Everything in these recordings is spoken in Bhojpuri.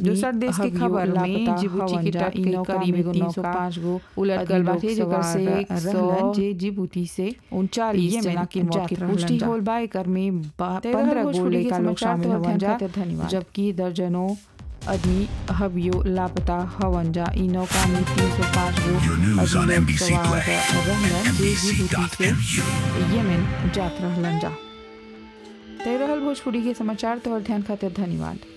दूसर देश के खबर में जिबूती के तट के करीब एगो नौका गो उलट गल बाटे जेकर से रहलन जे जिबूती से उनचालीस ये जना के मौत के रहलन पुष्टि जा। होल बा एकर में बा- तेरह पंद्रह गो भोजपुरी के लड़का लोग समाचार शामिल तो हवन अध्ययन जा खातिर धन्यवाद। जबकि दर्जनों आदमी हबियो लापता हवन जा इ नौका में तीन सौ पाँच गो Your news on आदमी लोग NBC सवार Play, रहलन जे जिबूती से NBC.mu. यमन जात रहलन जा तय रहल भोजपुरी के समाचार तो ध्यान खातिर धन्यवाद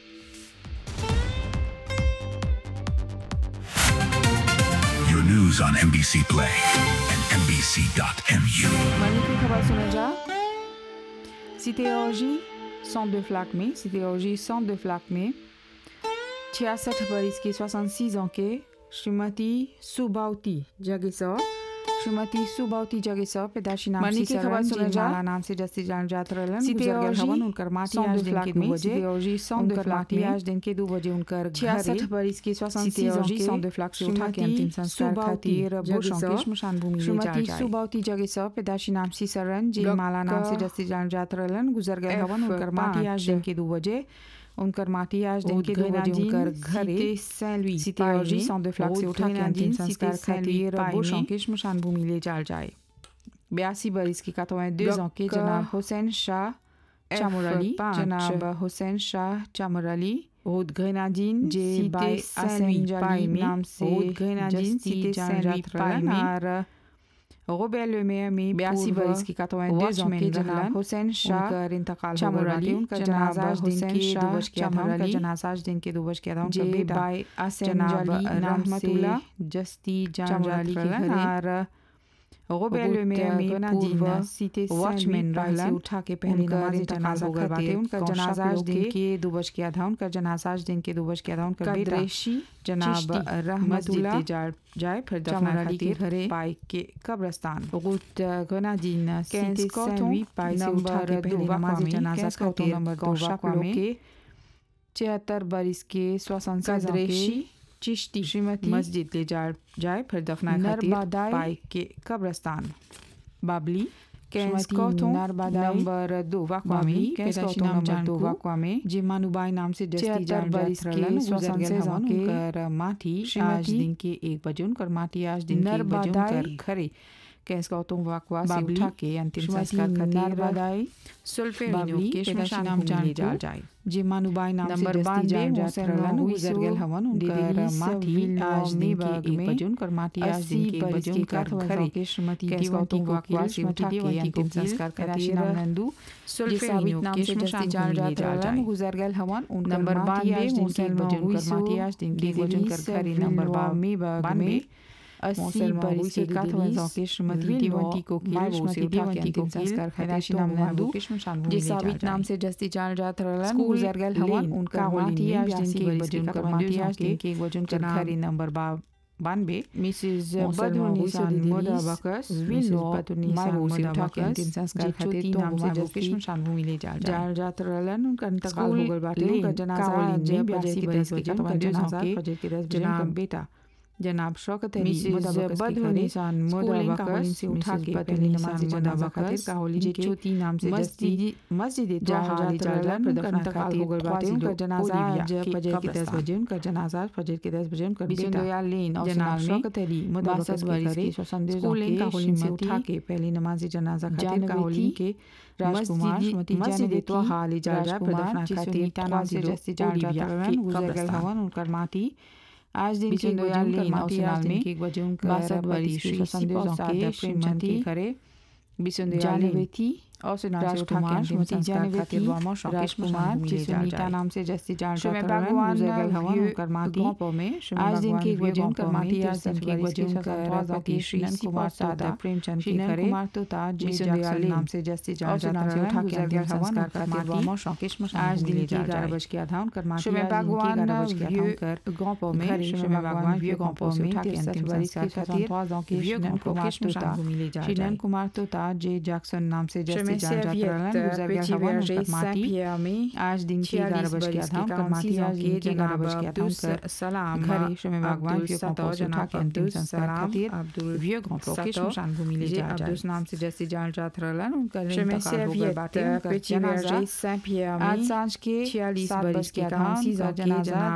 Your news on NBC Play and NBC.mu. मनी की खबर सुना जा सितेओजी centre de flac में सितेओजी centre de flac में छियासठ बरिस की 66 ans के श्रीमती सुबावती जगेसर श्रीमती सुबावती जगेसर पैदाशी नाम मनी से की खबर सरन सुना जी जा। माला नाम से जस्ती जान जात रहलन सितेओजी गुजर गए हवन उनकर माटी centre आज de दिन flac के दो में, बजे सितेओजी centre de उनकर flac माटी में, आज दिन के दो बजे उनकर छियासठ घरे बरिस की 66 ans सितेओजी के centre de flac से उठा के अंतिम संस्कार खातिर भूषण के श्मशान भूमि ले जाल श्रीमती जाए सुबावती जगेसर पैदाशी नाम सी सरन जी माला नाम से डॉक्टर जस्ती जान जात रहलन गुजर गए हवन F उनकर माटी आज पाँच। दिन के दो बजे उनकर माटी आज दिन के दो बजे Grenadine, उनकर Cité घरे Saint-Louis, सितेओजी Paris, centre de flac से Route उठा के अंतिम Grenadine, संस्कार Cité Saint-Louis, खातिर Paris भूषण में। के श्मशान भूमि ले जाल जाए बयासी बरिस की कतवा दो ans के डॉक्टर जनाब हुसैन शाह F चामुरली पाँच। जनाब हुसैन शाह चामुरली Route Grenadine, जे Cité बाई Saint-Louis, असेंजली Paris में, नाम से Route Grenadine, जस्ती Cité जान Saint-Louis, जात Paris रहलन में, और रोबेर ले में में बयासी पूर्व बरिस की कतवा दो watchman के जनाब रहलन। हुसैन शाह उनकर इंतकाल हो गइल चामुरली बाटे। उनका जनाब जनाजा आज दिन हुसैन के दो शाह बज के आधा उनका चामुरली, जनाजा आज दिन के दो बज के आधा उनका जे बेटा बाई जनाब असेंजली नाम से रहमतुल्लाह जस्ती जान जात चामुरली के रहलन घरे और रोबेर ले में रोबोट में गनादीन पूर्व सीते वॉचमैन Saint-Louis, रहलन उठा के पहले उनकर नमाज इंतकाल जनाजा हो गइल बाटे खातिर उनका कौशा जनाजा आज लोग दिन के के दो बज के आधा उनका जनाजा आज दिन के दो बज के आधा उनका बेटा कदरेशी जनाब चिश्ती रहमतुल्लाह मस्जिद जाए जाए फिर दफना चामुराली के खातिर घरे पाई के कब्रस्तान रोute Grenadine, कैंस Cité कौतों Saint-Louis, पाई से उठा नंबर के दो पहले वाकवा नमाज में जनाजा कैंस कौतों खातिर नंबर दो कौशा वाकवा में के छिहत्तर बरिस के सोसन कदरेशी चिश्ती श्रीमती मस्जिद ले जा जाए फिर दफना खातिर नरबदाई पाई के कब्रस्तान बाबली कैंस श्रीमती कौतों नरबदाई नंबर दो वाकवा में बाबली, कैंस पैदाशी कौतों नाम नंबर दो जानकू, वाकवा में जे मानुबाई नाम से जस्ती छिहत्तर जान बरिस जात के रहलन सोसन गुजर गेल सेजों हवन के उनकर माटी आज श्रीमती दिन के एक बजे उनकर माटी आज दिन के एक बजे नरबदाई, उनकर घरे कैंस कौतों वाकवा से बाबली, उठा के अंतिम श्रीमती संस्कार खातिर नरबदाई, सुल्फेरिनो बाबली, के पैदाशी श्मशान नाम भूमि ले जानकू, जाल जाए जे मानुबाई नाम से नंबर जस्ती बानवे जान जात मोहसिन रहलन हुई गुजर सो गेल हवन उनकर डिलीस माटी विल आज दिन के मेबाग एक में बजे उनकर माटी आज दिन अस्सी के एक बरिस बजे के उनकर काठवा घरे के श्रीमती कैंस देवंती कौतों वाकवा कोकिल, से उठा श्रीमती के देवंती अंतिम कोकिल, संस्कार खातिर पैदाशी नाम नाम नंदू सुल्फेरिनो सुल्फेरिनो नाम के से श्मशान जस्ती भूमि जान ले जात जाल जाए रहलन। गुजर गेल हवन उनकर नंबर माटी बानवे आज दिन के एक मोहसिन बजे उनकर हुई माटी सो आज दिन के एक बजे उनकर डिलीस घरे विल नंबर बा- मेबाग बानवे में अस्सी मोहसिन बरिस हुई के सो काठवा डिलीस के श्रीमती विल देवंती कोकिल माई श्रीमती से उठा के देवंती अंतिम कोकिल संस्कार पैदाशी खातिर नाम तो नंदू के श्मशान भूमि जे ले जाल साबित जाए। नाम से जस्ती जान जात रहलन स्कूल गुजर गेल हवन लेन, उनकर कारोलिन माटी में आज दिन के एक 82 बजे उनकर बरिस माटी के आज दिन के के एक बजे उनकर जनाब घरे नंबर बा- बानवे मिसेस मोहसिन बदरू हुई निशान सो मोदा डिलीस बकस विल मिसेस नो बदरू माई निशान वो से मोदा उठा के बकस अंतिम संस्कार जे खातिर छोटी तो नाम से माई वो जस्ती की श्मशान भूमि ले जाल जाल जाल जात रहलन उनका इंतकाल हो स्कूल गइल बाटे लेन, उनका जनाजा कारोलिन आज में बयासी 82 बरिस बरिस के के उनका जनाजा जनाजा के फजर के दस बजे जनाब उनका बेटा जनाब शौकत अली मिसेस मोदा बकस के बदरू घरे निशान मोदा स्कूलिंग बकस, काहोलिन से उठा मिसेस के बदरू पहली निशान नमाज मोदा जनाजा बकस, खातिर काहोलिन जे के छोटी नाम से जस्ती मस्जिद मस्जिद जहाँ जहाँ जात रहलन, उनका उनका इंतकाल हो गइल बाटे ख्वाजी उनका लोग जनाजा ओलिविया आज के फजर के दस कब्रस्तान। बजे उनका जनाजा फजर के दस बजे उनका बिशन बेटा दयाल लेन और जनाब सिनाल में शौकत अली मोदा बासठ बकस के बरिस घरे की स्वसंदेश स्कूलिंग के काहोलिन से श्रीमती उठा के पहली नमाज जनाजा खातिर जानवी काहोलिन थी, के राजकुमार मस्जिदी- श्रीमती मस्जिदी जानवी तो थी, हाल जा रहा राजकुमार प्रदफना जिससे खातिर नीता नाम ख्वाजी से लोग जस्ती जान ओलिविया जात के रहलन, गुजर गए कब्रस्तान। हवन उनकर माटी आज दिन के बिशन एक बजे दयाल उनकर लेन और माटी आज सिनाल दिन में के एक बजे उनकर बासठ पति बरिस श्री की संदेश संदेश के के प्रेमचंद के श्रीमती घरे बिशन दयाल जानवी लेन थी और सिनाल से उठा के राजकुमार अंतिम श्रीमती संस्कार जानवी खातिर थी, वामो शौकेश राजकुमार भूमि ले जिससे जाल नीता जाए नाम से जस्ती जान श्रीमय जात रहलन, भगवान गुजर गए हवन विeux उनकर माटी ग्रॉपो में श्रीमय आज दिन भगवान के एक विeux बजे उनकर ग्रॉपो में माटी आज तिरसठ दिन के एक बरिस बजे के उनकर सत्रह पति पति श्री श्रीनन कुमार सिपोता तोता प्रेमचंद के श्रीनन घरे कुमार तोता जे मिशन जैक्सन दयाल नाम नाम से से जस्ती और जान सिनाल जात से उठा रहलन के गुजर गए अंतिम हवन संस्कार उनकर खातिर माटी वामो शौकेश मशान आज भूमि दिन ले के जाल ग्यारह जाए। बज के आधा उनकर माटी श्रीमय आज दिन के भगवान ग्यारह बज के आधा विeux उनकर ग्रॉपो में घरे श्रीमय श्रीमय भगवान भगवान विeux विeux ग्रॉपो ग्रॉपो से में उठा के तिरसठ अंतिम बरिस संस्कार के खातिर सत्रह के विeux श्रीनन ग्रॉपो कुमार के श्मशान तोता भूमि ले जाल श्रीनन जाए। कुमार तोता जे जैक्सन नाम से जस्ती Chemin जान जात Serviette, रहलन गुजर गए Petit हवन Verger, उनकर माटी Saint-Pierre में आज दिन के ग्यारह बज के आधा उनकर माटी आज दिन के ग्यारह बज के आधा उनकर सलाम घरे श्रीमय भगवान अब्दुल विeux सतो ग्रॉपो से उठा जनाब के अंतिम अब्दुल संस्कार सलाम खातिर अब्दुल विeux ग्रॉपो के सतो श्मशान भूमि ले जे जाल जाए अब्दुल नाम से जस्ती जान जात रहलन उनकर Chemin इंतकाल हो गए बाटे Serviette, उनकर Petit जनाजा Verger, Saint-Pierre आज में सांझ के 46 सात बरिस बज के के आधा काम उनका का जनाजा जनाजा